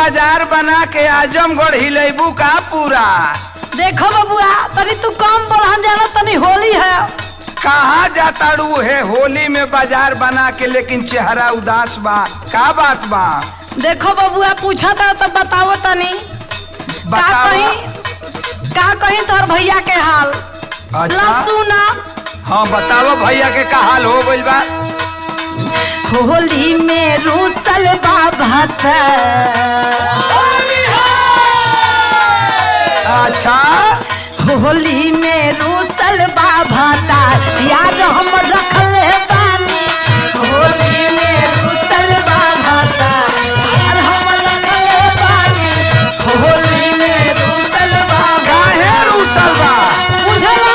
बाजार बना के आजमगढ़ हिलेबू का पूरा देखो बबुआ तनी तू कम बोल हम जानो तनी होली है कहाँ जाताड़ू है होली में बाजार बना के लेकिन चेहरा उदास बा का बात बा देखो बबुआ पूछा था तब बताओ तनी का बताओ कहीं का कहीं तोहर भैया के हाल अच्छा लसुना हाँ बताओ भैया के का हाल हो गइल बा होली में रूसल बाबा अच्छा होली में रूसल बाबा यार हम रखल बानी होली में रूसल बाबा यार हम रखल बानी होली में रूसल बाबा काहे रूसल बा बुझला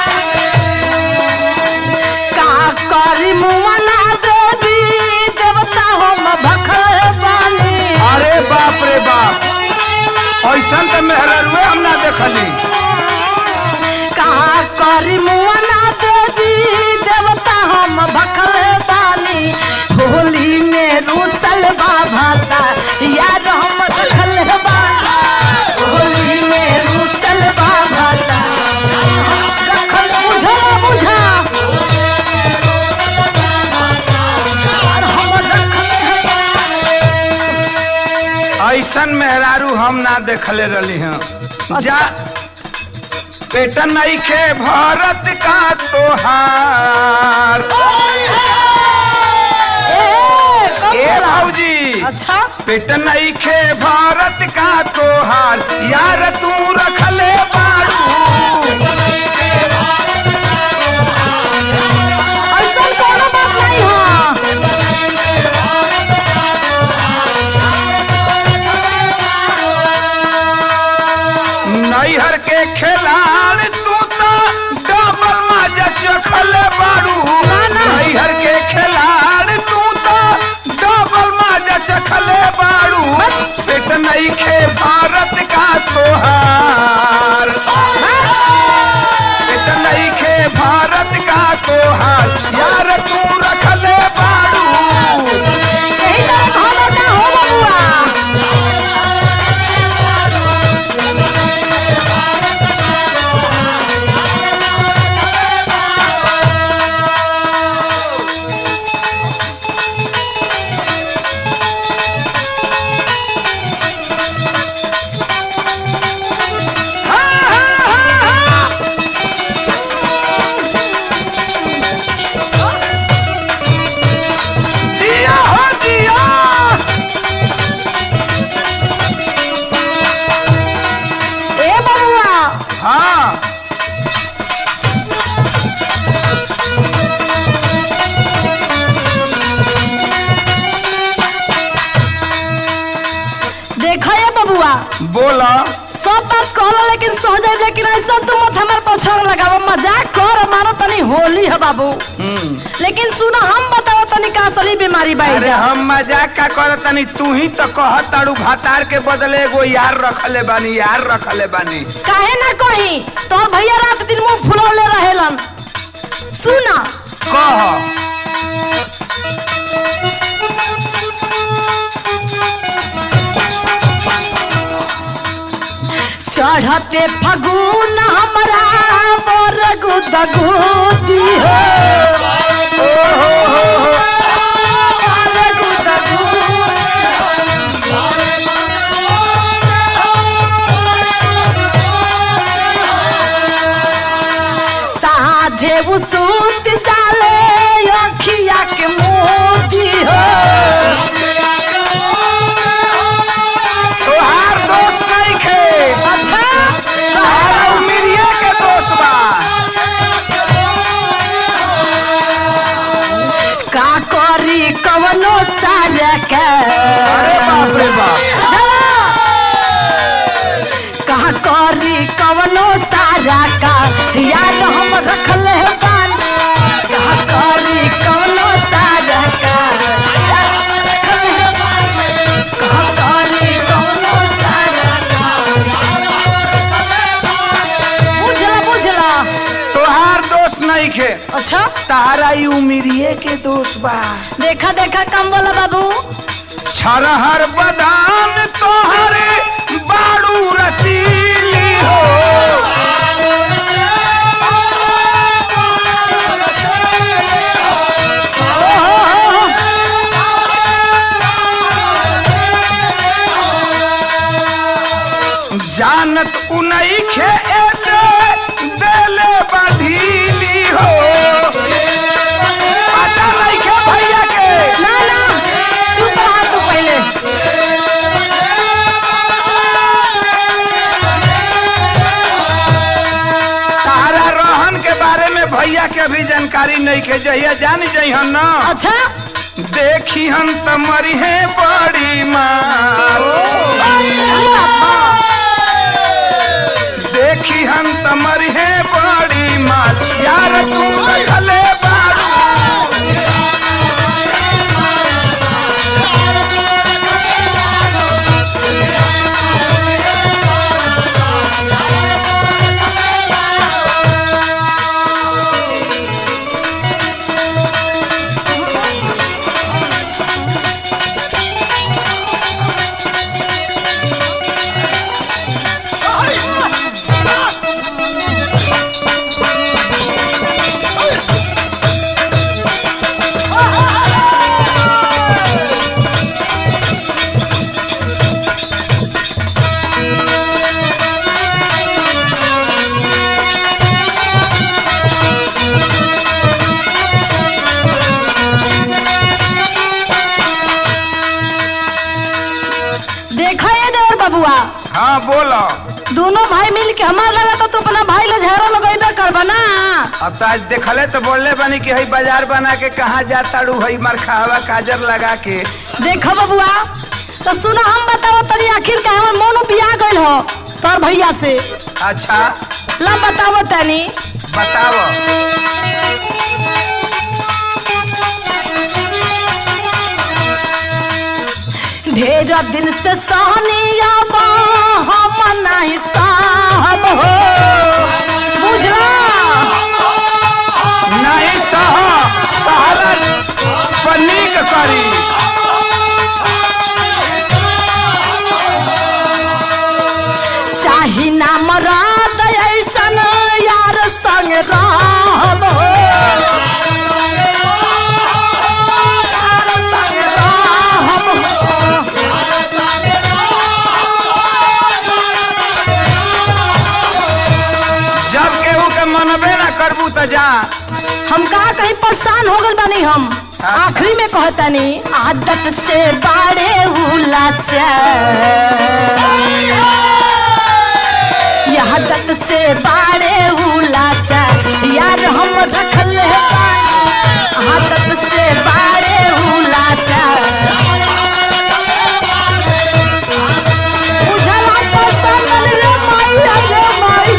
का करी मुमना देवी देवता हम भखल बानी अरे बाप रे बाप ऐसन तो मेहररुए हम ना देखली का करी मुमना देवी देवता हम भखल बानी होली में रूसल बाभाता यार हम रखल बानी होली में रूसल बाभाता रखल बुझा बुझा यार हम रखल ऐसन मेहरारू हम ना देखले रही हैं जा पेटन नहीं खे भारत का तोहार ए कब ए बोला? भौजी अच्छा पेटन नहीं खे भारत का तोहार यार तू रखले बारू ऐसा कोनो बात नहीं है नैहर के खिलाड़ तू तो डबल माजा चखले बारू ना, ना। नैहर के खिलाड़ तू तो डबल माजा चखले बारू पेट नहीं खे भारत का तोहार पेट नहीं खे भारत का तोहार यार तू रखले बारू यही तो खबर का हो बबुआ जिया हो जिया ए बबुआ हाँ देखा ये बबुआ बोला सब बात कहलो लेकिन सह जाए लेकिन ऐसा तू मत हमार पछाड़ लगाव मजाक कर मानो तनी होली है बाबू हम्म लेकिन सुनो हम बताओ तनी का असली बीमारी बाई अरे जा हम मजाक का कर तनी तू ही तो कह तारू भातार के बदले एगो यार रखले बानी यार रखले बानी काहे ना कही तोर भैया रात दिन मुंह फुलौले रहेलन सुना कह चढ़ते फगुन हमरा बर गुदगुदी हो ओ हो हो हो बर गुदगुदी साझे उ सूत जाले अखिया के मोती हो तोहार दोस्त नहीं खे अच्छा तोहार उमिरिये के दोस्त बा का करी कवनो साल के अरे बाप रे बाप कहा करी कवनो सारा का यार हम रखले बानी कहा करी कवनो सारा का यार हम रखले बानी। कहा करी कवनो सारा का बुझला बुझला तोहार दोस्त नहीं खे अच्छा तहारा ई उमिरिये के दोस्त बा देखा देखा कम बोला बाबू छरहर बदान तो जानत उनई खे ऐसे देले बधीली हो पता नहीं खे भैया के ना ना चुप रहा तू पहले तारा रोहन के बारे में भैया के भी जानकारी नहीं के जहिया जान जइहन न अच्छा देखी हम तमरी है बड़ी मार देखी हम तमरी है बड़ी मार यार तू रखले बारू देखा ये देवर बबुआ हाँ बोलो दोनों भाई मिल के हमार लगा तो तू अपना भाई ले झाड़ो लगेबे करबा ना अब तो आज देखले तो बोलले बनी कि हई बाजार बना के कहाँ जाता रू हई मरखावा काजर लगा के देखो बबुआ तो सुनो हम बताओ तनी आखिर का हमर मोनो बिया गइल हो तोर भैया से अच्छा ला बताओ तनी बताओ ढेर दिन से सहनिया बा हम नहीं साहब हो बुझला नहीं सह सहारा पनीक करी चाही ना मराद ऐसन यार संग रहब हो यार संग रहब हो जब केहू के मनबे ना करबू तो जा हम कहा कहीं परेशान हो गल बानी हम आखिरी में कहतनी आदत से बाड़े उलाचा यह आदत से बाड़े उलाचा यार हम रखले बानी आदत से बाड़े उलाचा बुझला पसंद रे माई रे माई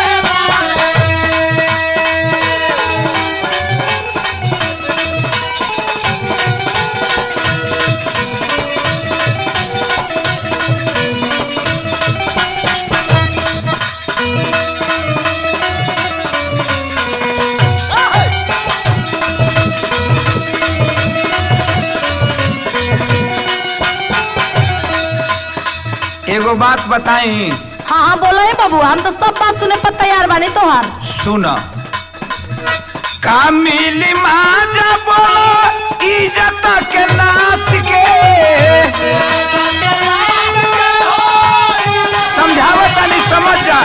एगो बात बताई हाँ हाँ बोलो है बाबू हम तो सब बात सुने पर तैयार बानी तोहार सुन का मिली माजा बोलो इज्जत के नाश के समझावत नहीं समझ जा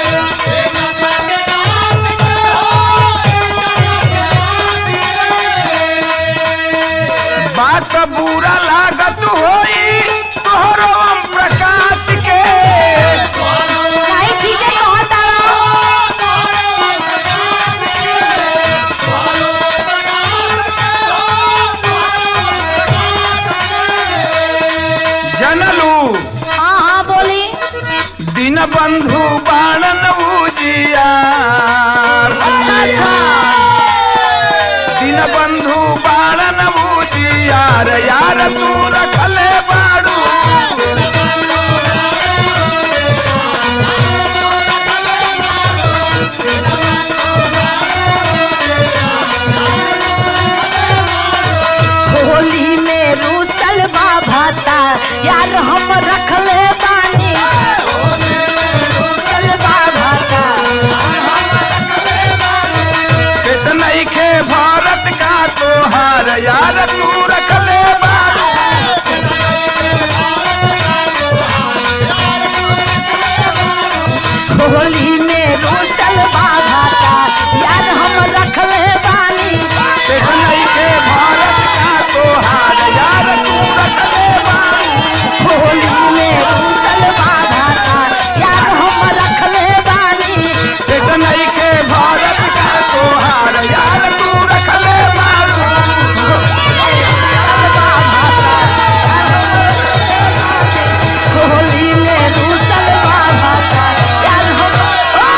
बात बुरा लागत होई तोहरो ओम प्रकाश के नहीं ठीक है कहत जनलू हाँ हाँ बोली दिन बंधु बाणन उजियार अच्छा दिन बंधु बाणन उजियार यार तू रखले बाड़ू होली में रूसल बाभाता यार हम